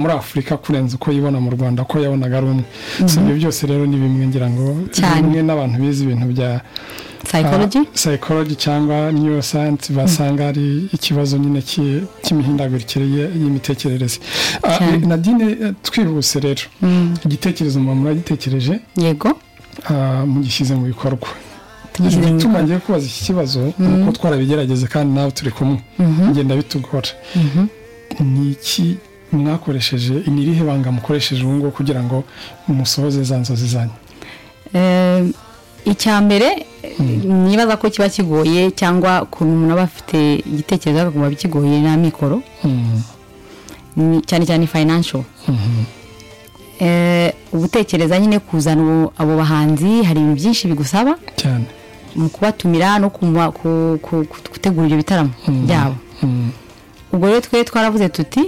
muri afurika kurenza uko yibona mu rwanda ko yabonaga ari umwe so ibyo byose rero ni bimwe ngira ngo Cyane. bimwe n'abantu bize ibintu bya psychology ah, psychology cyangwa neuroscience basanga ari ikibazo nyine ki- cy'imihindagurikire ye- y'imitekerereze Ah, Cyane. nadine eh, twihuse rero igitekerezo muba muragitekereje yego ah, mugishyize mu bikorwa tugishyize mu igituma ngiye kubaza iki kibazo ni uko twarabigerageze kandi nawe turi kumwe ngenda bitugora ni iki mwakoresheje ni irihe banga mukoresheje ubu ngubu kugira ngo musohoze za nzozi zanyu Eh, icya mbere nibaza ko kiba kigoye cyangwa ukuntu umuntu aba afite igitekerezo akaguma bikigoye na mikoro Mm, ni- cyane cyane financial Eh, ugutekereza nyine kuzana abo- abo bahanzi hari ibintu byinshi bigusaba cyane mu kubatumira no kuma- ku- ku- ku- gutegura ibyo bitaramo Mm. byabo Mm, ubwo rero twe twaravuze tuti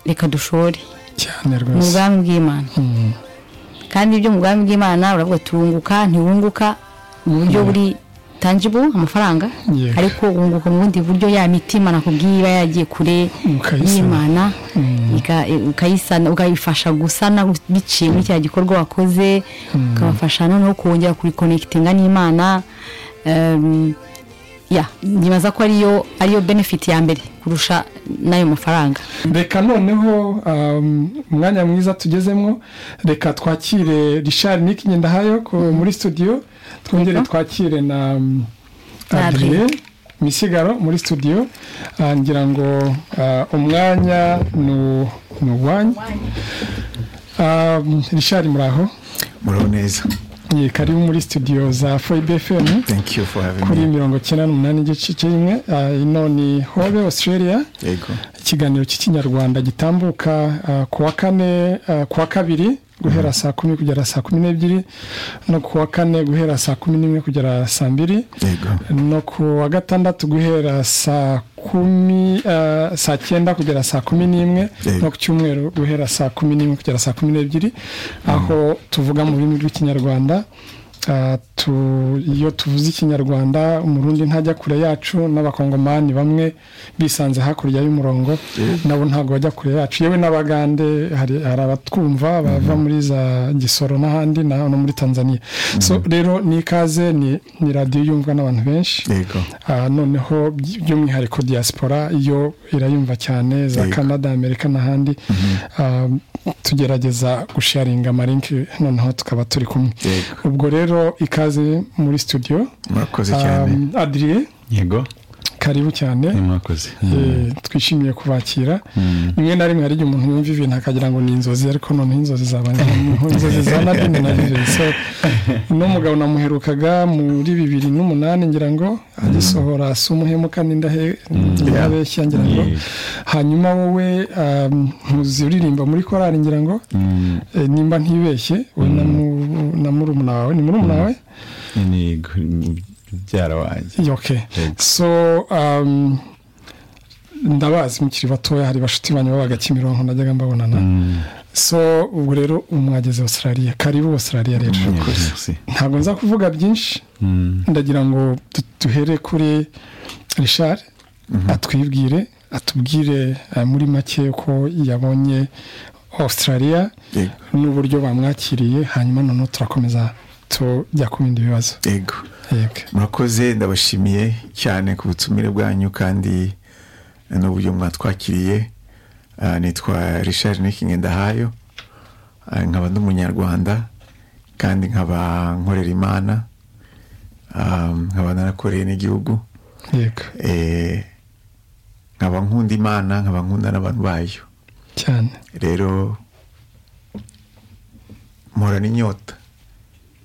reka dushore cyane mu rwose bwami bw'imana Mm, kandi ibyo mu bwami bw'imana uravuga turunguka ntiwunguka mu buryo buri tangible amafaranga Yego. ariko wunguka mu bundi buryo ya mitima nakubwiye iba yagiye kure Ukayisana. y'imana Mm. ika- ukayisana ukayifasha gusana biciye muri cya gikorwa wakoze ukabafasha noneho kongera kurikonekitinga n'imana Em, ya nyibaza ko ariyo ariyo benefit ya mbere kurusha n'ayo mafaranga reka noneho um, umwanya mwiza tugezemo reka twakire richard nick ngendahayo ku- muri studio twongere Yego. twakire na um, Na adrien misigaro muri studio Ah, ngira ngo ah, umwanya ni ni uwanyu Um, richard muraho muraho neza Ni karibu muri studio za foibe fm thank you for having kuri me mirongo icyenda n'umunani igice kimwe Ah, ino ni hobe australia yego ikiganiro cy'ikinyarwanda gitambuka ah, ku wa kane ah, ku wa kabiri guhera saa kumi kugera saa kumi n'ebyiri no ku wa kane guhera saa kumi n'imwe kugera saa mbiri yego no ku wa gatandatu guhera saa kumi ah, saa cyenda kugera saa kumi n'imwe Yego. no ku cyumweru guhera saa kumi n'imwe kugera saa kumi n'ebyiri aho tuvuga mu rurimi rw'ikinyarwanda Ah, tu- iyo tuvuze ikinyarwanda umurundi ntajya kure yacu n'abakongomani bamwe bisanze hakurya y'umurongo nabo ntabwo bajya kure yacu yewe n'abagande hari hari abatwumva bava muri za gisoro n'ahandi na- no muri tanzania so rero ni ikaze ni ni radiyo yumvwa n'abantu benshi yego Ah, noneho by- by'umwihariko diaspora yo irayumva cyane za Yego. canada amerika n'ahandi Ah, tugerageza gusharinga amarinki noneho tukaba turi kumwe Yego. ubwo rero ikaze muri studio murakoze cyane Ah, adrien yego karibu cyane mwakoze Eh, twishimiye kubakira rimwe na rimwe hari igihe umuntu yumva ibintu akagira ngo ni inzozi ariko noneho inzozi zaba inzozi za nadine na vivi so n'umugabo namuherukaga muri bibiri n'umunani ngira ngo agisohora asa umuhemuka n'indahe ndabeshya ngira ngo Yeah. hanyuma wowe um, ntuzi uririmba muri korari ngira ngo eh, nimba ntibeshye we na mu- na murumuna wawe ni murumuna wawe ni byara wanjye yoke Yego. so um, ndabazi mukiri batoya hari bashuti banyu babaga kimironko najyaga mbabonana so ubwo rero mwageze australia karibu australia rero murakoze ntabwo nza kuvuga byinshi ndagira ngo du- duhere kuri richard atwibwire atubwire eh, muri make uko yabonye australia yego n'uburyo bamwakiriye hanyuma noneho turakomeza tujya ku bindi bibazo yego yego murakoze ndabashimiye cyane ku butumire bwanyu kandi n'uburyo mwatwakiriye Ah, nitwa richard nikinge ndahayo Ah, nkaba ndi umunyarwanda kandi nkaba nkorera imana Ah, nkaba narakoreye n'igihugu yego Eh, nkaba nkunda imana nkaba nkunda n'abantu bayo cyane rero mpora n'inyota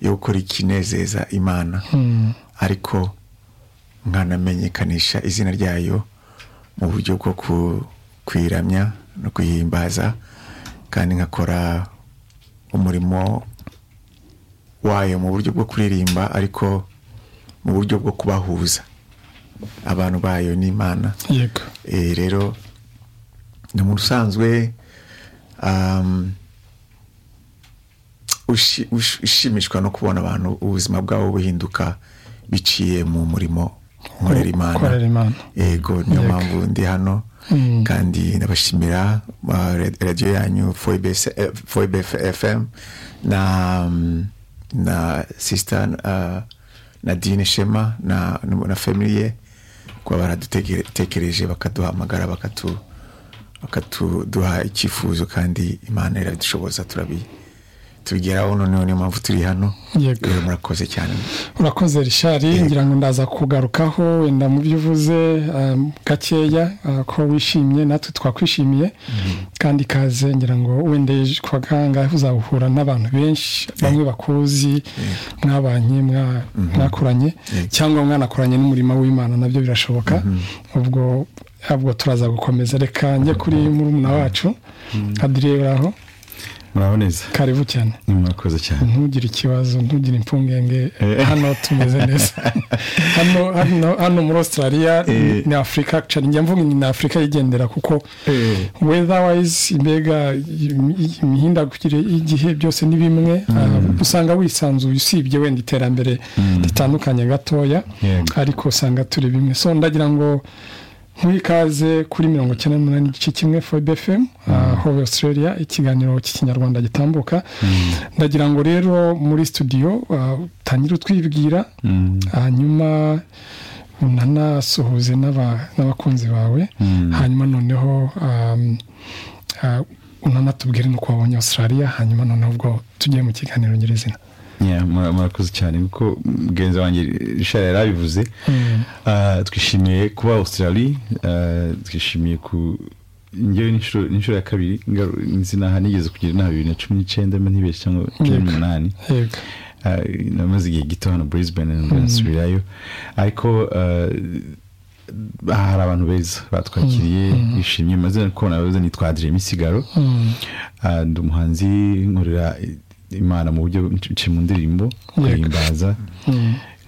yo gukora ikinezeza imana Mm. ariko nkanamenyekanisha izina ryayo mu buryo bwo ku- kuyiramya no kuyihimbaza kandi nkakora umurimo wayo mu buryo bwo kuririmba ariko mu buryo bwo kubahuza abantu bayo n'imana yego Eh, rero ni umuntu usanzwe um, ushi- ush- ushimishwa no kubona abantu ubuzima bwabo buhinduka biciye mu murimo nkorera imana korera imana yego niyo Yego. mpamvu ndi hano Mm. kandi ndabashimira ah, ra- radiyo yanyu foibe fm na mm, na sisita na dine shema na na family ye kuba baradutekereje bakaduhamagara bakatu bakatuduha icyifuzo kandi imana iradushoboza turabi tubigeraho noneho niyo mpamvu turi hano Yego. rero murakoze cyane urakoze rishari ngira ngo ndaza kugarukaho wenda mu byo uvuze um, gakeya uh, ko wishimye natwe twakwishimiye kandi ikaze ngira ngo wenda ejo kwa kangahe uzahura n'abantu benshi bamwe bakuzi mwabanye mwa- mwakoranye Yego. cyangwa mwanakoranye n'umurimo w'imana nabyo birashoboka ubwo ahubwo turaza gukomeza reka njye kuri murumuna wacu adire aho muraboneza karibu cyane murakoze cyane ntugire ikibazo ntugire impungenge Eh. hano tumeze neza hano hano hano muri australia Eh. ni afurika actually njya mvuga ni afurika yigendera kuko Eh. weatherwise imbega im- im- imihindagurikire y'igihe byose ni bimwe Ah, usanga wisanzuye usibye wenda iterambere ritandukanye gatoya Yego. ariko usanga turi bimwe so ndagira ngo muri ikaze kuri mirongo icyenda n'umunani igice kimwe fobe fm hove australia ikiganiro cy'ikinyarwanda gitambuka ndagira ngo rero muri studio ah, utangire utwibwira Mm. hanyuma unanasuhuze n'aba- n'abakunzi bawe Mm. hanyuma noneho um, ah, unanatubwire nuko wabonye australia hanyuma noneho ubwo tugiye mu kiganiro nyirizina Yeah, mura- murakoze cyane kuko mugenzi wanjye rishara yari abivuze Ah, twishimiye kuba australie ah, twishimiye ku njyewe ni inshuro- ni inshuro ya kabiri ngaru- nzi naha nigeze kugira inama bibiri na cumi n'icyenda mba ntibeshye cyangwa cumi Yego. n'umunani yego Ah, namaze igihe gito hano brisbane ndasubirayo ariko ah, hari abantu beza batwakiriye bishimye mazina ko nabaza nitwa adire misigaro Mm. Ah, ndi umuhanzi nkorera imana mu buryo nce mu ndirimbo guhimbaza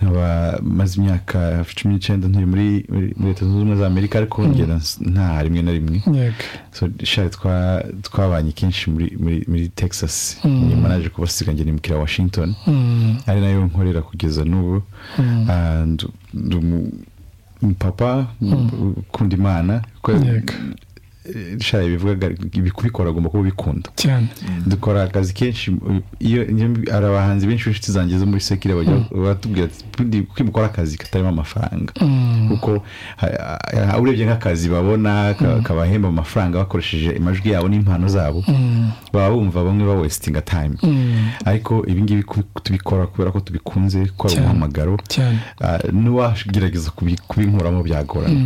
nkaba maze imyaka hafi cumi n'icyenda ntuye muri muri- muri leta zunze ubumwe za amerika ariko ngera nta rimwe na rimwe yego so shari twa- twabanye kenshi muri, muri, muri texas nyuma naje kubasiga njye nimukira washington Mm. ari nayo nkorera kugeza n'ubu Ah, ndu- ndi umu- umupapa ukunda imana kuko Yego. eh, shari ibivugaga ibi- kubikora agomba kuba ubikunda cyane dukora akazi kenshi iyo iyo- hari abahanzi benshi b'inshuti zanjye zo muri sekire bajya batubwira ati "Bundi kuki mukora akazi katarimo amafaranga kuko ha- ha- urebye nk'akazi babona ka- kabahemba amafaranga bakoresheje amajwi yabo n'impano zabo baba bumva bamwe ba wesitinga time ariko ibi ngibi ku- tubikora kubera ko tubikunze ko ari Cyane. umuhamagaro cyane Ah, n'uwagerageza kubi- kubinkuramo byagorana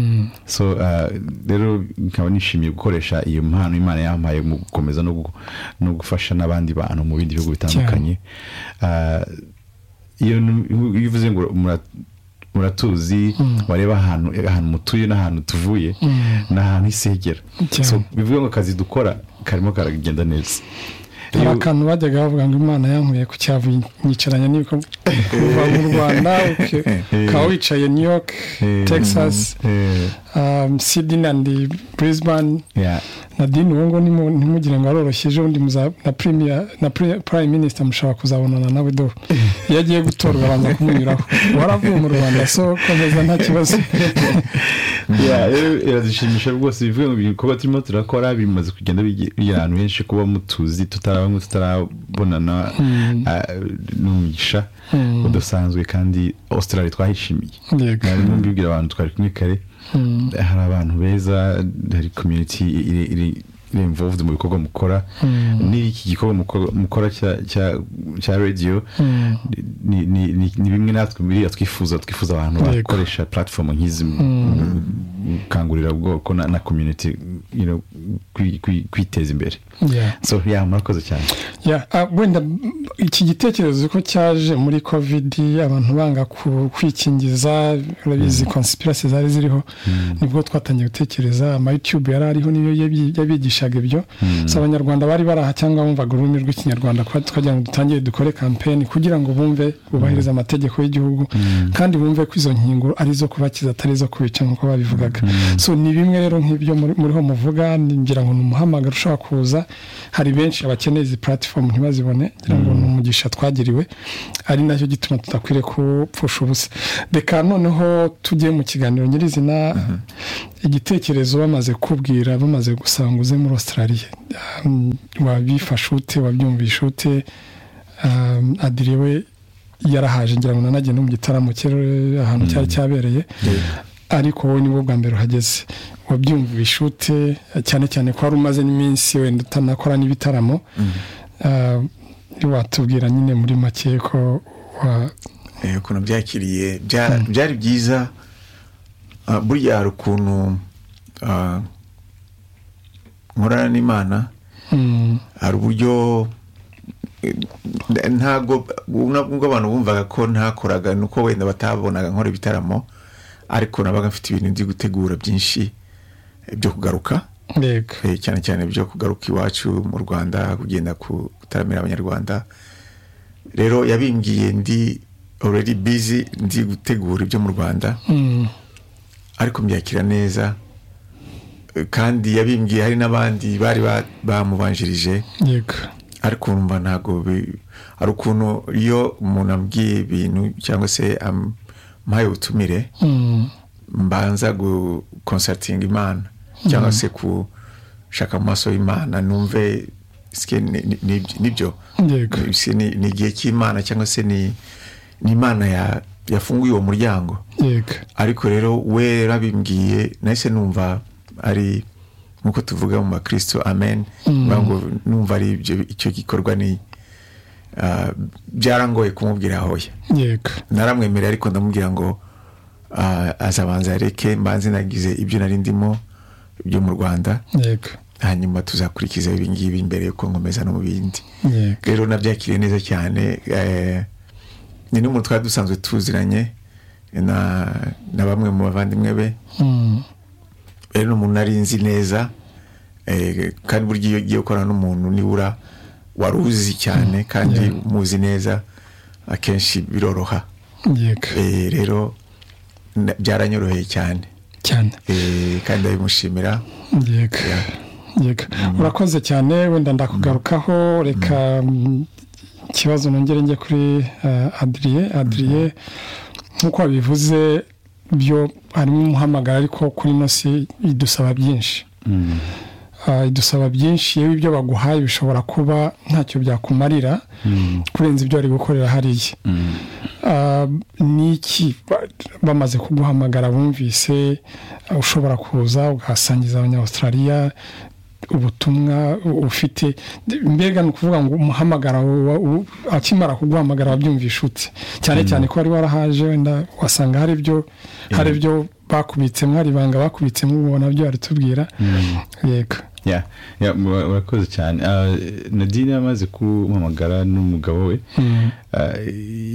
so ah, rero nkaba nishimiye gukoresha iyo mpano imana yampaye mu gukomeza no gu- no gufasha n'abandi bantu mu bindi bihugu bitandukanye Ah, iyo nu- iyo uvuze ngo mura- muratuzi wareba ahantu ahantu mutuye n'ahantu tuvuye ni ahantu hisegera Cyane. so bivuga ngo akazi dukora karimo karagenda neza hari Iyo- akantu bajyaga bavuga ngo imana yankuye ku cyavu yicaranya n'ibikorwa kuva mu rwanda uke- ukaba wicaye new york Eh. texas eh, um, sydney and brisbane yeah. nadine uwo ngo nimu- ntimugire ngo aroroshye ejo bundi muza- na premier na pre- prime minister mushobora kuzabonana nawe do iyo agiye gutorwa abanza kumunyuraho waravuye mu rwanda so komeza nta kibazo Yeah, rero iradushimisha rwose bivuye mu bikorwa turimo turakora bimaze kugenda bige- bigera ahantu henshi kuba mutuzi tutarabamwe tutarabonana ah, ni umugisha udasanzwe kandi australia twahishimiye Yego. mwarimu mbibwira abantu twari kumwe kare hari abantu beza hari community iri iri iri involved mu bikorwa mukora n'iki gikorwa mukora- mukora cya- cya- cya radio ni- ni- ni ni bimwe natwe biriya twifuza twifuza abantu Yego. bakora gukoresha platform nk'izi mu gukangurira ubwoko na, na community you know, kwi- kwi- kwiteza imbere Yeah. so yeah, murakoze cyane Yeah, ah, wenda mm, iki gitekerezo ko cyaje muri covid abantu banga ku- kwikingiza urabizi conspiracy zari ziriho nibwo twatangiye gutekereza ama youtube yari ariho niyo yabi- yabigishaga twigishaga ibyo si abanyarwanda bari baraha cyangwa bumvaga ururimi rw'ikinyarwanda kuba twagira ngo dutangire dukore kampeni kugira ngo bumve bubahirize amategeko y'igihugu kandi bumve ko izo nkingo ari izo kubakiza atari izo kubica nk'uko babivugaga so ni bimwe rero nk'ibyo muriho muvuga ngira ngo ni umuhamagaro ushobora kuza hari benshi abakeneye izi puratifomu ntibazibone ngira ngo ni umugisha twagiriwe ari nacyo gituma tudakwiriye kupfusha ubusa reka noneho tujye mu kiganiro nyirizina igitekerezo bamaze kubwira bamaze gusanga uze muri Australia wabifashe ute wabyumvishe ute adire we yarahaje ngira ngo nanagenda mu gitaramo cye ahantu cyari cyabereye ariko wowe ni bwa mbere uhageze wabyumvishe ute cyane cyane ko wari umaze n'iminsi wenda utanakora n'ibitaramo watubwira nyine muri make ko ukuntu byakiriye byari byiza burya hari ukuntu nkorana n'imana hari uburyo ntabwo nubwo abantu bumvaga ko ntakoraga ni uko wenda batabonaga nkora ibitaramo ariko nabaga mfite ibintu nzi gutegura byinshi byo kugaruka cyane cyane byo kugaruka iwacu mu rwanda kugenda gutaramira abanyarwanda rero yabimbwiye ndi already busy ndi gutegura ibyo mu rwanda ariko mbyakira neza kandi yabimbwiye hari n'abandi bari bamubanjirije ariko urumva ntabwo hari ukuntu iyo umuntu abwiye ibintu cyangwa se amuhaye ubutumire mbanza gukonsatinga imana cyangwa se gushaka mu maso y'imana numve nibyo ni igihe cy'imana cyangwa se ni imana ya yafunguye uwo muryango ariko rero we yarabimbwiye nahise numva ari nkuko tuvuga mu bakristo amen numva ari icyo gikorwa ni byarangoye kumubwira hoya naramwemerera ariko ndamubwira ngo azabanza areke mbanze nagize ibyo nari ndimo byo mu rwanda hanyuma tuzakurikiza ibingibi mbere yuko nkomeza no mu bindi rero nabyakiriye neza cyane ni n'umuntu twari dusanzwe tuziranye na bamwe mu bavandimwe be rero ni umuntu nari nzi neza kandi burya iyo ugiye gukorana n'umuntu nibura wari uzi cyane kandi muzi neza akenshi biroroha rero byaranyoroheye cyane kandi ndabimushimira urakoze cyane wenda ndakugarukaho reka ikibazo nongere njye kuri adiriye adiriye nk'uko babivuze byo harimo umuhamagara ariko kuri ino si idusaba byinshi idusaba byinshi iyo ibyo baguhaye bishobora kuba ntacyo byakumarira kurenza ibyo bari gukorera hariya ni iki bamaze kuguhamagara bumvise ushobora kuza ugasangiza abanyawustraliya ubutumwa ufite mbega ni ukuvuga ngo umuhamagara akimara kuguhamagara wabyumvisha ute cyane cyane ko wari warahaje wenda wasanga hari ibyo hari ibyo bakubitsemo hari ibanga bakubitsemo ubona byo baritubwira yego murakoze cyane nadine yamaze kumpamagara n'umugabo we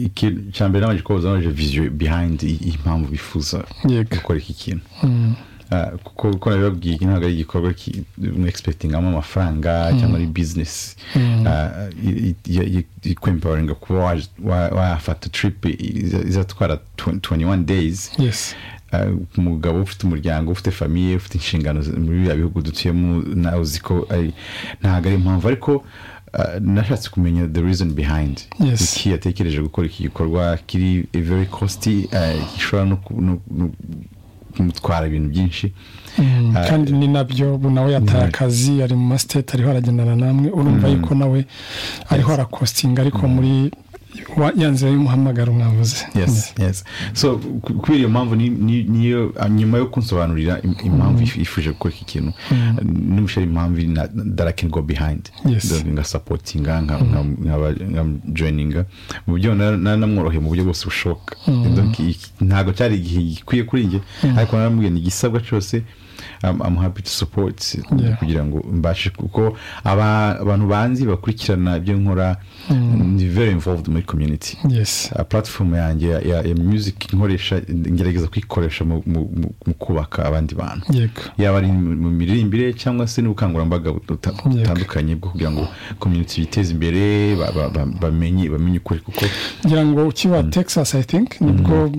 icya mbere nabanje kubaza baje viziyo bihayindi impamvu bifuza gukora iki kintu kuko nabibabwiye iki ntabwo ari igikorwa mwegisipegingamo amafaranga cyangwa ari bizinesi ikwemporinga kuba wafata tiripi izatwara tuwenti wani deyizi umugabo ufite umuryango ufite famiye ufite inshingano muri biriya bihugu dutuyemo nawe uzi ko ntabwo ari impamvu ariko nashatse kumenya the reason behind iki yatekereje gukora iki gikorwa kiri very kosti gishobora no kumutwara ibintu byinshi kandi ni nabyo ubu nawe yataye akazi ari mu masiteti ariho aragendana namwe urumva yuko nawe ariho arakositinga ariko muri ya nzira y'umuhamagaro mwavuze so kubera iyo mpamvu niyo nyuma yo kunsobanurira impamvu yifuje gukora iki kintu n'ubushari impamvu darakengo behayindi ngasapotinga nkabajoyininga mu buryo naramworoheye mu buryo bwose bushoboka ntabwo cyari igihe gikwiye kuri njye ariko naramubwiye ni igisabwa cyose amuhapi tu supoti kugira ngo mbashe kuko abantu banzi bakurikirana ibyo nkora ni veri imvovudi muri community yesi Uh, platform yanjye ya, ya, ya music nkoresha ngerageza kuyikoresha mu, mu, mu, mu kubaka abandi bantu yego yaba ari mu mu miririmbire cyangwa se n'ubukangurambaga buta- butandukanye bwo kugira ngo community biteze imbere ba- ba- ba- bamenye bamenye ukuri kuko ngira ngo ukiba texas i think nibwo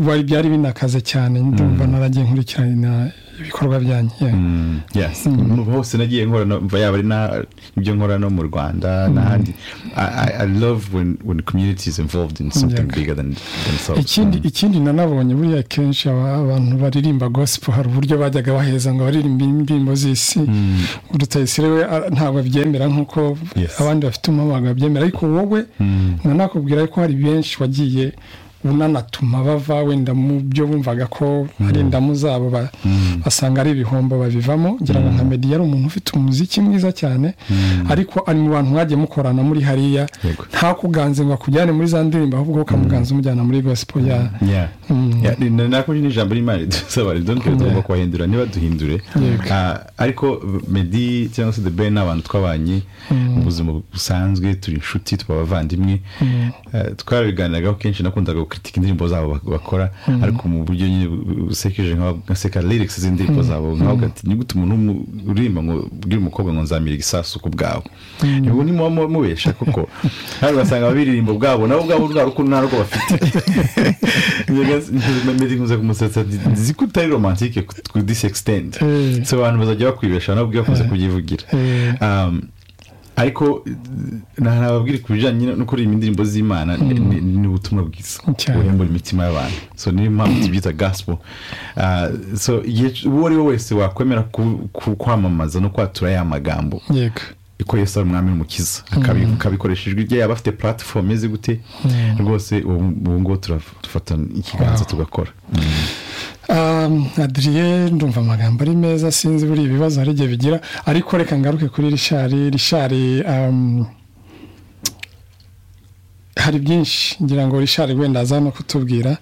wari byari binakaze cyane ndumva naragiye nkurikirana ibikorwa byanyu yeah. mm, yes mu hose nagiye nkora no- mva yaba ari na ibyo nkora no mu Rwanda n'ahandi I, I, I love when when community is involved in something Yego. bigger than themselves ikindi ikindi nanabonye buriya kenshi aba- abantu baririmba gospel hari uburyo bajyaga baheza ngo baririmbe indirimbo z'isi rutayisire we a- ntabwo abyemera nkuko Yes. abandi bafite umuhamagaro babyemera ariko wowe nanakubwira ko hari benshi wagiye unanatuma bava wenda mu byo bumvaga ko hari indamu zabo ba- basanga ari ibihombo babivamo ngira ngo nka meddy yari umuntu ufite umuziki mwiza cyane ariko ari mu bantu mwagiye mukorana muri hariya Yego. ntakuganze ngo akujyane muri za ndirimbo ahubwo ukamuganza umujyana muri gospel ya Yeah. Mm. Yeah, ni- na- nako nyine ijambo ry'imana ridusaba ridonke tugomba kubahindura niba duhindure Ah, ariko medi cyangwa se the ben ni abantu twabanye mu buzima busanzwe turi inshuti tuba abavandimwe Ah, twarabiganiraga kenshi nakundaga gukitika indirimbo zabo bak- bakora ariko mu buryo nyine bu- busekeje nka- nkaseka lyrics z'indirimbo zabo nkavuga ati nigute umuntu w'umu- uririmba ngo ubwire umukobwa ngo nzamira igisasu ku bwawe ubu ni muba mu- mubesha kuko kandi ugasanga ababiririmbo bwabo nabo ubwabo rwa rukundo nta rwo bafite medi nkuze kumusetsa nzi ko utari romantike ku disextend Eh. so abantu bazajya bakwibesha nabwo bakunze kubyivugira Eh. Um, ariko eh, na- nababwira ku bijyanye no kuririmba indirimbo z'imana ni- ni ni ubutumwa bwiza Cyane. buhembura imitima y'abantu so niyo mpamvu tubyita gospel Ah, so igihe c- uwo ari we wese wakwemera ku- ku- kwamamaza no kwatura ya magambo yego ko yesu ari umwami n'umukiza akabi- akabikoresha ijwi rye yaba afite platifomu imeze gute rwose ubu ubu ngubu turaf- dufata ikiganza tugakora Um, adriye ndumva amagambo ari meza sinzi buri ibibazo hari igihe bigira ariko reka ngaruke kuri rishari rishari um, hari byinshi ngira ngo rishari wenda aza no kutubwira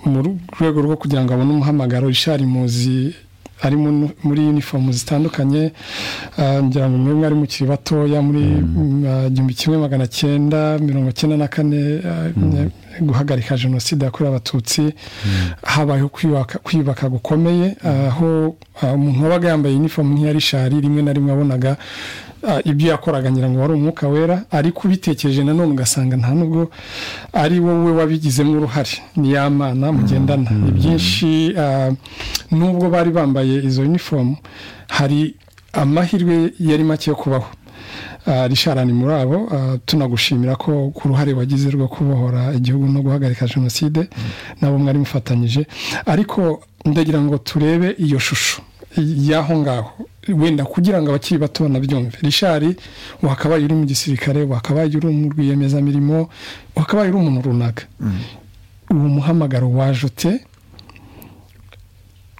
mu rwego rwo kugira ngo abone umuhamagaro rishari muzi ari mu- muri uniform zitandukanye uh, ngira ngo mwebwe ari mukiri batoya muri mm, uh, igihumbi kimwe magana cyenda mirongo cyenda na kane uh, guhagarika jenoside yakorewe abatutsi habayeho kwiyubaka- kwiyubaka gukomeye aho ah, umuntu wabaga yambaye inifomu nk'iya rishari rimwe na rimwe wabonaga ah, ibyo yakoraga ngira ngo wari umwuka wera ariko ubitekereje nanone ugasanga nta nubwo ari wowe wabigizemo uruhare ni ya mana mugendana ni byinshi ah, nubwo bari bambaye izo uniform hari amahirwe yari make yo kubaho Ah, Richard ni muri abo ah, tunagushimira ko ku ruhare wagize rwo kubohora igihugu no guhagarika jenoside nabo mwari mufatanyije ariko ndagira ngo turebe iyo shusho y'aho ngaho wenda kugira ngo abakiri bato banabyumve Richard wakabaye uri mu gisirikare wakabaye uri mu rwiyemezamirimo wakabaye uri umuntu runaka uwo muhamagaro waje ute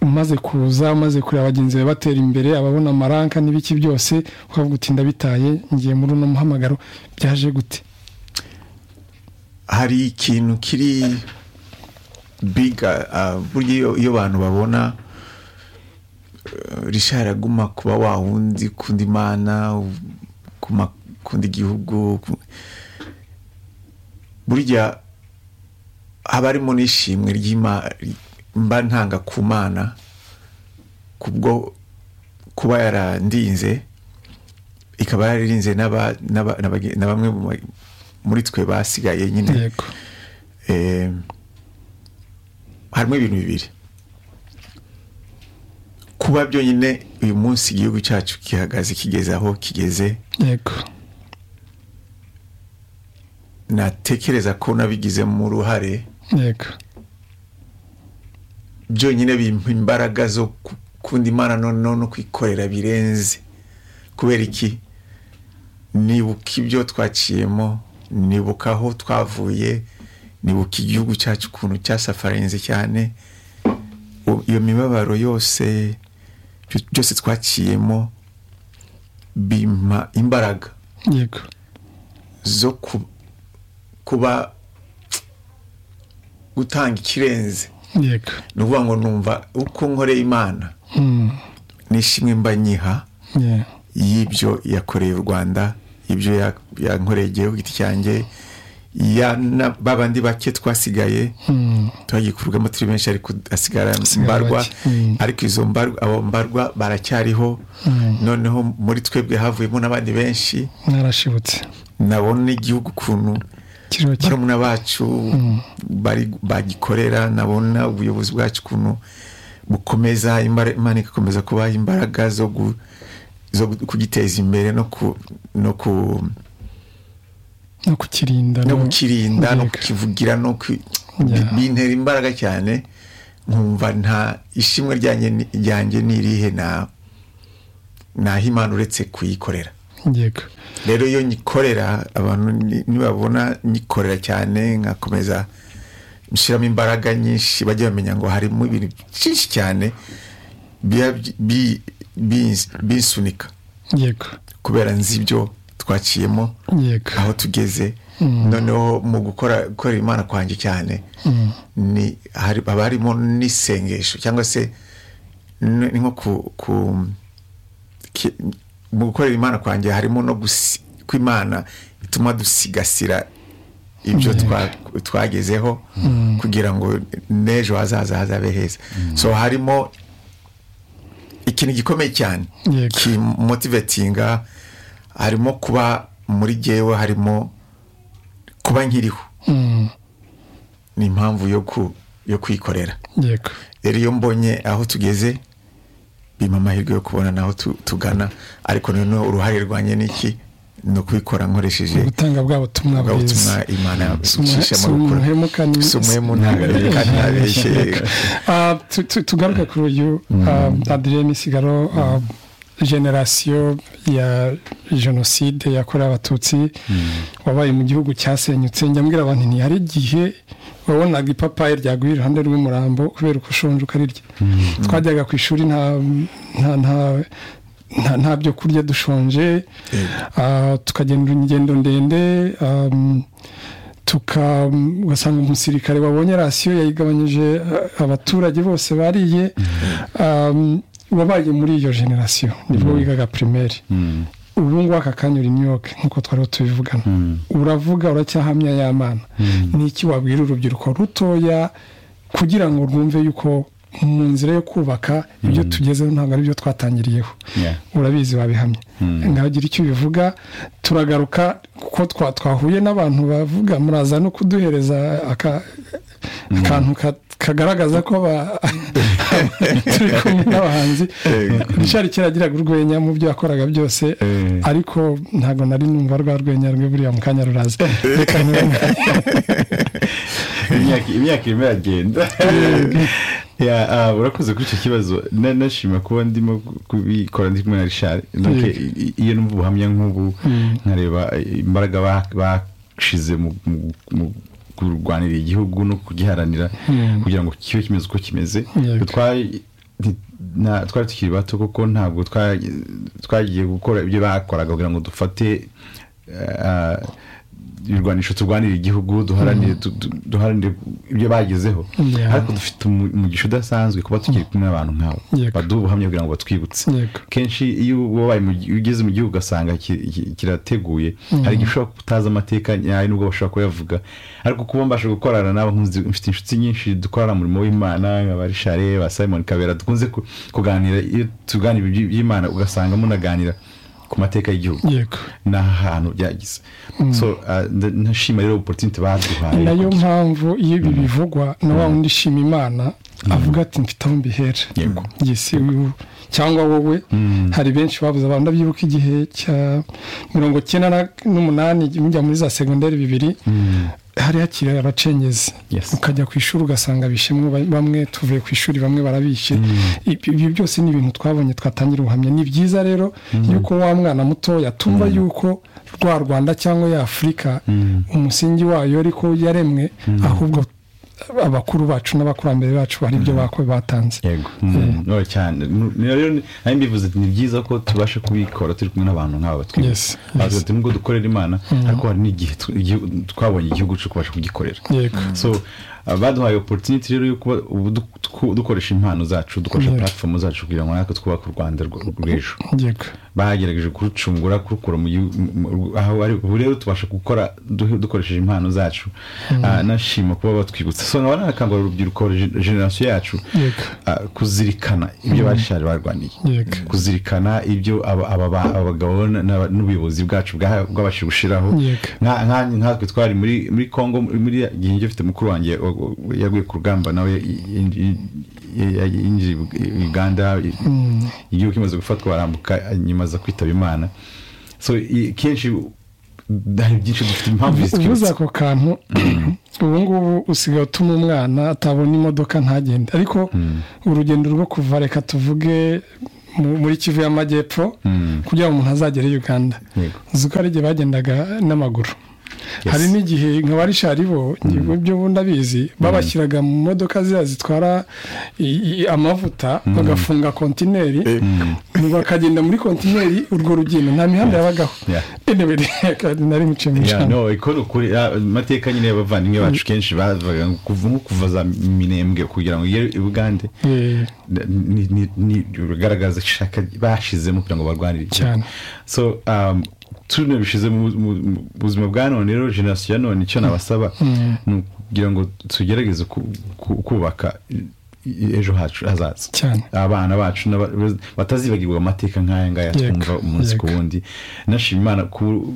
umaze kuza umaze kureba bagenzi bawe batera imbere ababona amaranka n'ibiki byose ukavuga uti ndabitaye ngiye muri uno muhamagaro byaje gute hari ikintu kiri biga ah, burya iyo- iyo abantu babona eh, rishari aguma kuba wa wundi kundi mana u- kuma kundi gihugu ku- burya haba harimo n'ishimwe ry'ima mba ntanga ku mana kubwo kuba yarandinze ikaba yararinze n'aba- n'aba- n'abage- na bamwe mu ba- muri twe basigaye nyine yego Eh, harimo ibintu bibiri kuba byonyine uyu munsi igihugu cyacu gihagaze kigeze aho kigeze yego natekereza ko nabigizemo uruhare yego byonyine bimpa imbaraga zo ku- kunda imana noneho no kwikorera birenze kubera iki nibuka ibyo twaciyemo nibuka aho twavuye nibuka igihugu cyacu ukuntu cyasafarinze cyane U- iyo mibabaro yose byo- byose twaciyemo bimpa imbaraga yego zo ku- kuba gutanga ikirenze yego ni ukuvuga ngo numva uko nkoreye imana Mm, n'ishimwe mba nyiha yeah. y'ibyo yakoreye u rwanda ibyo ya- yankoreye igihe ku giti cyanjye ya na ba bandi bake twasigaye tuhagikurwamo turi benshi ariko hasigara mbarwa ariko izo mbarwa abo mbarwa baracyariho noneho muri twebwe havuyemo n'abandi benshi mwarashibutse nabona n'igihugu ukuntu kiriho kimwe barumuna bacu bari- bagikorera nabona ubuyobozi bwacu ukuntu bukomeza imbara- imana igakomeza kubaha imbaraga zo gu- zo gu- kugiteza imbere no ku no ku no kukirinda no kukirinda no Yego. kukivugira no ku Yeah. bintera imbaraga cyane nkumva nta ishimwe ryanjye ni- ryanjye ni irihe na naho imana uretse kuyikorera yego rero iyo nyikorera abantu ni- nibabona nyikorera cyane nkakomeza nshyiramo imbaraga nyinshi bajya bamenya ngo harimo ibintu byinshi cyane biba byi- bi- binsu- binsunika yego kubera nzi ibyo twaciyemo yego aho tugeze noneho mu gukora gukorera imana kwanjye cyane ni hari- haba harimo n'isengesho cyangwa se ni ni nko ku- ku ki- mu gukorera imana kwanjye harimo no gusi- ko imana ituma dusigasira ibyo twa- twagezeho kugira ngo n'ejo hazaza hazabe heza so harimo ikintu gikomeye cyane Yego. kimotivetinga harimo kuba muri jyewe harimo kuba nkiriho Mm, ni impamvu yo ku yo kwikorera yego rero iyo mbonye aho tugeze bimpa amahirwe yo kubona n'aho tu- tugana ariko noneho uruhare rwanjye ni iki ni ukubikora nkoresheje ubutanga bwa butumwa ubwo butumwa bwiza imana Sumuhe- icisha mu gukora sumuhemuka ni- sumuhemu ntabeshye ntabeshye Ah, tu- tu- tugaruke kuri uyu ah, adirene sigaro ah, generasiyo ya jenoside yakorewe abatutsi wabaye mu gihugu cyasenyutse njya mbwira abantu nti hari igihe wabonaga ipapayi ryaguye iruhande rw'umurambo kubera uko ushonje ukarirya twajyaga ku ishuri nta nta nta- nta nta byo kurya dushonje Ah, tukagenda ingendo ndende ah, tuka ugasanga umusirikare wabonye rasiyo yayigabanyije eh, abaturage bose bariye um, wabaye muri iyo generasiyo nibwo wigaga primaire ubu ngubu aka kanya uri myuka nk'uko twariho tubivugana uravuga uracyahamya ya mana ni iki wabwira urubyiruko rutoya kugira ngo rwumve yuko mu nzira yo kubaka ibyo tugezeho ntabwo ari byo twatangiriyeho Yeah. urabizi wabihamye nawe ugira icyo ubivuga turagaruka kuko twa- twahuye n'abantu bavuga muraza no kuduhereza aka- akantu ka- kagaragaza ko ba- turi kumwe n'abahanzi richard kera agiraga urwenya mu byo yakoraga byose Eh. ariko ntabwo nari numva rwa rwenya rwe buriya mu kanya ruraza reka ntiwe- Imyaka- imyaka irimo iragenda Ya, ah, urakoze kuri icyo kibazo Na- nashima kuba ndimo kubikora ndi kumwe na richard Donc, Yego. i- i- iyo numva ubuhamya nk'ubu nkareba imbaraga ba- bashize mu- mu- mu kurwanira igihugu no kugiharanira kugira ngo kibe kimeze uko kimeze Yego. Twari- nti- na- twari tukiri bato kuko ntabwo twa- twagiye gukora ibyo bakoraga kugira ngo dufate ah, ibirwanisho turwanira igihugu duharanire du- du- duharanire ibyo bagezeho Yeah. ariko dufite umu- umugisha udasanzwe kuba tukiri kumwe n'abantu nk'abo Yego. baduha ubuhamya kugira ngo batwibutse Yego. kenshi iyo wabaye mu gi- iyo ugeze mu gihugu ugasanga ki- ki- kirateguye hari igihe ushobora kuba utazi amateka nyayo nubwo bashobora kuyavuga ariko kuba mbasha gukorana nabo nkunze- mfite inshuti nyinshi dukorana umurimo w'imana nka ba rishare ba simon kabera dukunze ku- kuganira iyo tuganira iby- iby'imana ugasanga munaganira ku mateka y'igihugu yego n'ahantu byagize so ah, nda- ndashima rero opportunity baduhaye ni nayo mpamvu iyo ibi bivugwa na wa wundi ushima imana avuga ati mfite aho mbihera Yego. yesi uyu cyangwa wowe hari benshi babuze abantu ndabyibuka igihe cya mirongo icyenda na- n'umunani mujya muri za segonderi bibiri hari hakiri abacengezi Yes. ukajya ku ishuri ugasanga bishimwe ba- bamwe tuvuye ku ishuri bamwe barabishe Ibi- ibyo byose ni ibintu twabonye twatangira ubuhamya ni byiza rero yuko wa mwana mutoya tumva yuko rwa rwanda cyangwa ya afurika umusingi wayo ariko yaremwe ahubwo abakuru bacu n'abakurambere bacu hari ibyo bako batanze yego Mm, no cyane Nu- ni rero ni- nari mbivuze ati, ni byiza ko tubasha kubikora turi kumwe n'abantu nk'aba batwibuka Yes, Bavuze ati, nubwo dukorera imana ariko hari n'igihe tu- igihu- twabonye igihugu cyo kubasha kugikorera yego so baduhaye oporutiniti rero yo kuba ubu du- tuku- dukoresha impano zacu dukoresha Yego. puratifomu zacu kugira ngo natwe twubake u rwanda rw- rw'ejo yego bagerageje kurucungura kurukura mu gihugu mu- mu- aho ari ubu rero tubasha gukora du- dukoresheje impano zacu Ah, nashima kuba batwibutsa so nkaba nanakangurira urubyiruko gen- generasiyo yacu Yego. ah, kuzirikana ibyo bashaje barwaniye Yego. kuzirikana ibyo aba- aba- ba- abagabo na- na- n'ubuyobozi bwacu bwa- bwabashije gushyiraho Yego. Nka- nka- nkatwe twari muri muri congo muri muri ya gihe ngifite mukuru wanjye wa- wa- yaguye ku rugamba nawe y- y- y- yinjiye i uganda i- igihugu kimaze gufatwa barambuka nyuma aza kwitaba imana so i- kenshi hari byinshi dufite impamvu uvuze zitwibutsa ako kantu ubu ngubu usigaye utuma umwana atabona imodoka ntagende ariko urugendo rwo kuva reka tuvuge mu- muri kivu y'amajyepfo kugira ngo umuntu azagere i uganda Yego. uzi ko hari igihe bagendaga n'amaguru Yes. hari n'igihe nka ba rishari bo ngewe ibyo bundi abizi babashyiraga mu modoka ziriya zitwara i- i- amavuta bagafunga kontineri bakagenda muri kontineri urwo rugendo nta mihanda yabagaho Yeah. Anyway, reka nari muciye mu Yeah, ijambo. no iko ni ukuri ah, amateka nyine y'abavandimwe bacu kenshi bavaga nko kuva nko kuva za minembwe kugira ngo ugere i bugande Eh, ni- ni- ni- bigaragaza ishaka bashizemo kugira ngo barwanire igihugu. Cyane. so um, tuno bishize mu mu- mu buzima bwa none rero generasiyo ya none icyo nabasaba ni ukugira ngo tugerageze ku- ku- kubaka i- i- ejo hacu hazaza Cyane. abana bacu n'aba- batazibagirwa amateka nk'aya ngaya Yego, twumva umunsi ku yego. wundi nashima imana ku-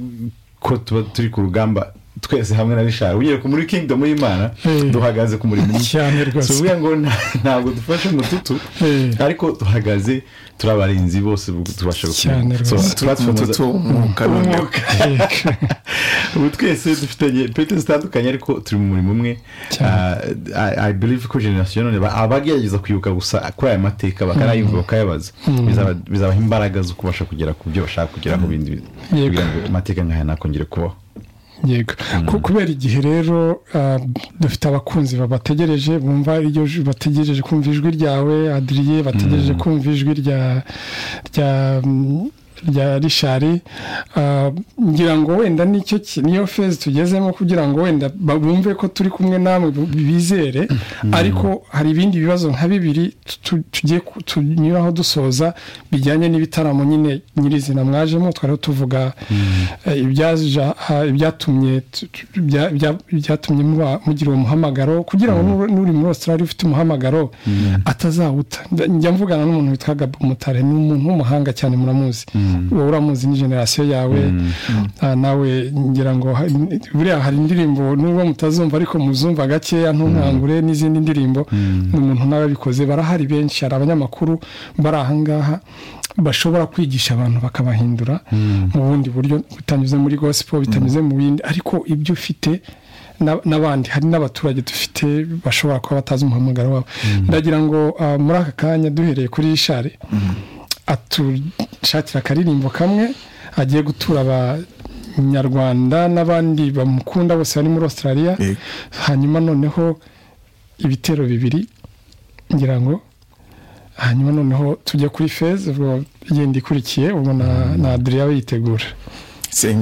ko tuba turi ku rugamba twese hamwe na rishari ugiye ku muri kingdom y'imana Eh. duhagaze ku murimo umwe. Cyane rwose. Si ukuvuga ngo nta- ntabwo dufashe umututu Eh. ariko duhagaze turi abarinzi bose bu- tubasha Cyane gukora. So, rwose. platform za- umututu umwuka n'umwuka Umwuka. ubu twese dufitanye pete zitandukanye ariko turi mu murimo umwe Cyane. Ah, I- i believe ko generasiyo none ba- abagerageza kwibuka gusa kuri aya mateka bakanayumva bakayabaza Bizaba- bizabaha imbaraga zo kubasha kugera ku byo bashaka kugeraho bindi Yego. kugira ngo amateka nk'aya ntakongere kubaho yego Ku- kubera igihe rero ah, dufite abakunzi babategereje bumva iryo ju- bategereje kumva ijwi ryawe adiriye bategereje kumva ijwi rya rya mm, rya rishari Ah, ngira ngo wenda nicyo ki- niyo fezi tugezemo kugira ngo wenda ba- bumve ko turi kumwe namwe bu- bizere ariko hari ibindi bibazo nka bibiri tu- tu- tugiye ku- tunyuraho dusoza bijyanye n'ibitaramo nyine nyirizina mwajemo twariho tuvuga eh, ibyaja- ah, ibyatumye tu- tu- bya- bya- byatumye muba- mugira uwo muhamagaro kugira ngo n'uri- n'uri muri australia ufite umuhamagaro atazawuta Nda- njya mvugana n'umuntu witwa gabo mutare ni umuntu w'umuhanga cyane muramuzi wowe uramuzi ni generasiyo yawe Ah, nawe ngira ngo ha- buriya hari indirimbo nubwo mutazumva ariko muzumva gakeya ntunkangure n'izindi ndirimbo ni umuntu nawe abikoze barahari benshi hari abanyamakuru bari ahangaha bashobora kwigisha abantu bakabahindura mu bundi buryo bitanyuze muri gospel bitanyuze mu bindi ariko ibyo ufite na- n'abandi hari n'abaturage dufite bashobora kuba batazi umuhamagaro wabo ndagira ngo ah, muri aka kanya duhereye kuri ishari atushakira akaririmbo kamwe agiye gutura abanyarwanda n'abandi bamukunda bose bari muri australia Yego. hanyuma noneho ibitero bibiri ngira ngo hanyuma noneho tujya kuri feza ubwo igenda ikurikiye ubwo na na adriya we yitegura Sing